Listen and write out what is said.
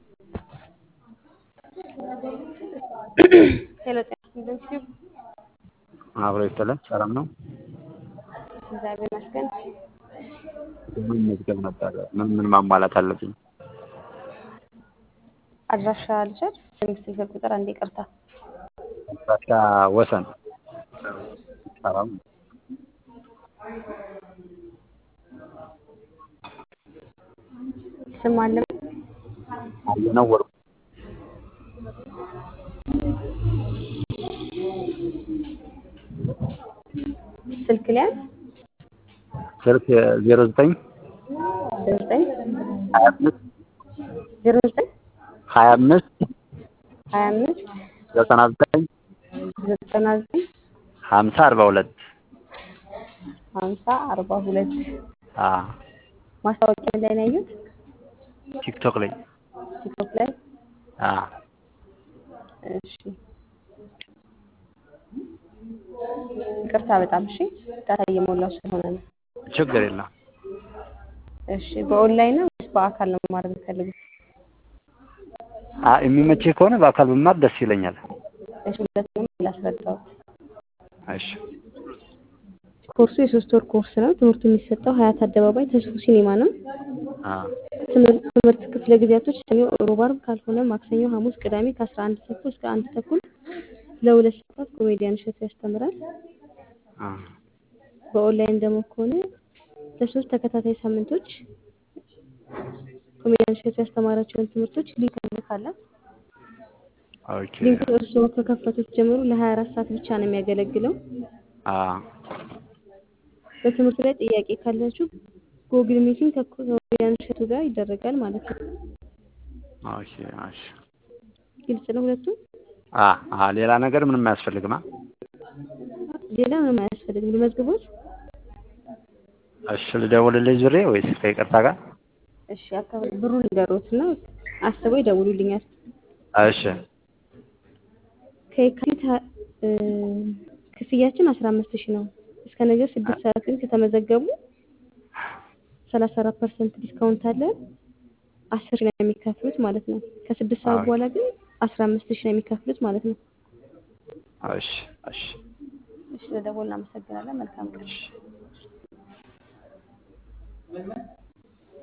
ሄሎ ጤና ይስጥልኝ። አብሮ ይስጥልን። ሰላም ነው? እግዚአብሔር ይመስገን። ምን መዝገብ ነበር? ምን ምን ማሟላት አለብኝ? አድራሻ ልውሰድ? ስም፣ ስልክ ቁጥር አንዴ ይቅርታ። አድራሻ ወሰን ሰላም ስም አለ አየነው ወርቁ ስልክ ሊያዝ ስልክ ዜሮ ዘጠኝ ዜሮ ዘጠኝ ሀያ አምስት ዜሮ ዘጠኝ ሀያ አምስት ሀያ አምስት ዘጠና ዘጠኝ ዘጠና ዘጠኝ ሀምሳ አርባ ሁለት ሀምሳ አርባ ሁለት አ ማስታወቂያ ላይ ነው ያዩት? ቲክቶክ ላይ ቲክቶክ ላይ አ እሺ ይቅርታ በጣም እሺ ዳታ እየሞላው ስለሆነ ነው ችግር የለም። እሺ በኦንላይን ነው ወይስ በአካል ነው መማር የምትፈልጉት አ የሚመችህ ከሆነ በአካል ብማር ደስ ይለኛል። እሺ ሁለቱንም ላስረዳው እሺ ኮርሱ የሶስት ወር ኮርስ ነው ትምህርቱ የሚሰጠው ሀያት አደባባይ ተስፉ ሲኒማ ነው አ ትምህርት ትምህርት ክፍለ ጊዜያቶች ሰኞ ሮብ አርብ ካልሆነ ማክሰኞ ሐሙስ ቅዳሜ ከአስራ አንድ ተኩል እስከ አንድ ተኩል ለሁለት ሰዓታት ኮሜዲያን እሸቱ ያስተምራል አ በኦንላይን ደግሞ ከሆነ ለሶስት ተከታታይ ሳምንቶች ኮሜዲያን እሸቱ ያስተማራቸውን ትምህርቶች ሊንክ እንልካለን ኦኬ ሊንኩ እርስዎ ከከፈቱት ጀምሮ ለሀያ አራት ሰዓት ብቻ ነው የሚያገለግለው አ በትምህርቱ ላይ ጥያቄ ካላችሁ ጉግል ሚቲንግ ከኮሜዲያን እሸቱ ጋር ይደረጋል ማለት ነው ኦኬ እሺ ግልጽ ነው ሁለቱም አ አ ሌላ ነገር ምንም አያስፈልግም? አ ሌላ ምንም አያስፈልግም ልመዝግቦት እሺ ልደውልልሽ ዙሬ ወይስ ከይቅርታ ጋር? እሺ አካባቢ ብሩን ንገሮትና አስበው ይደውሉልኛል እሺ ከየካቲት ሀ- እ ክፍያችን አስራ አምስት ሺህ ነው እስከ ነገ ስድስት ሰዓት ግን ከተመዘገቡ ሰላሳ አራት ፐርሰንት ዲስካውንት አለ አስር ሺህ ነው የሚከፍሉት ማለት ነው ከስድስት ሰዓት ኦኬ። በኋላ ግን አስራ አምስት ሺህ ነው የሚከፍሉት ማለት ነው እሺ እሺ እሺ ለደወል እናመሰግናለን መልካም ቀን እሺ